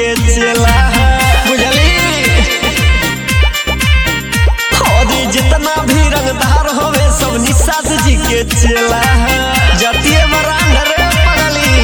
के चेला बुझली और जितना भी रंगदार होवे सब निषाद जी के चेला जतिये बरांड रे पगली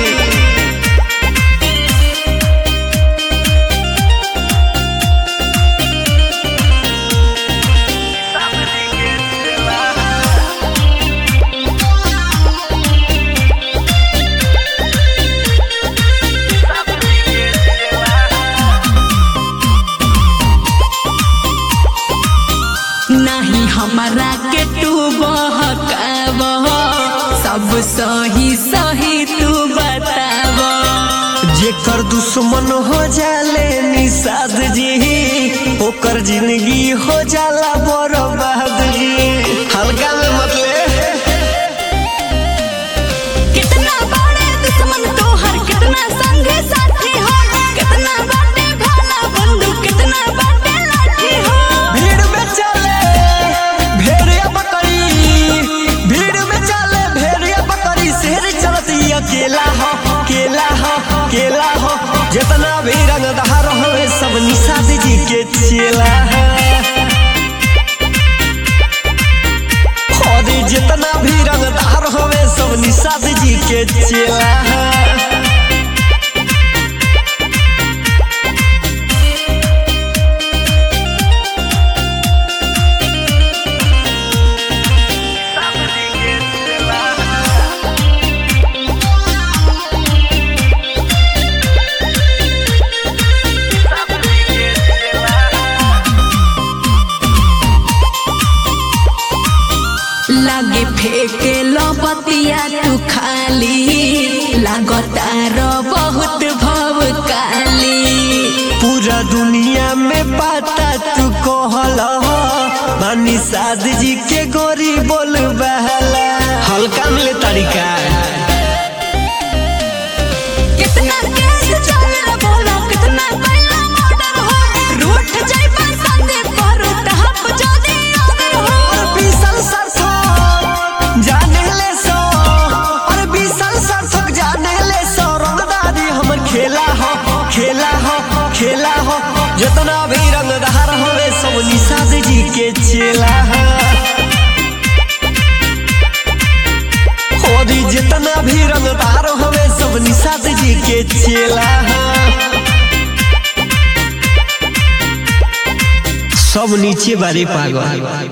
नहीं हमारा के तू बहकाव सब सही सही तू बताव जेकर दुश्मन हो जाले निषाद जी ओकर जिंदगी हो जाला बर्बाद जी हल्का में मतलब कितना बड़े दुश्मन तोहर कितना संगे साथी हो कितना बाटे भाला बंदूक कितना बाटे लाठी हो भीड़ में चले भेड़िया बकरी भीड़ में चले भेड़िया बकरी शेर चलती अकेला हो केला हो केला हो जितना भी रंगदार हो सब निषाद जी के चेला है और जितना भी रंगदार होवे सब निषाद जी के चेला है लागे फेंके लो बतिया तू खाली लागतार बहुत भव काली पूरा दुनिया में पता तू कहल मानी साद जी के गोरी बोल बहला हल्का मिले तरीका कितना केस चले बोलो कितना पहला मर्डर हो रूठ जाई पर संदे पर तहप जदी अगर हो और बीसल सरसों जाने ले सो और बीसल सरसों जाने ले सो रंगदारी हमर खेला हो खेला हो खेला हो जितना भी रंगदार होवे सब निषाद जी के चेला है और जितना भी रंगदार होवे सब निषाद जी के चेला है सब नीचे बारे पागल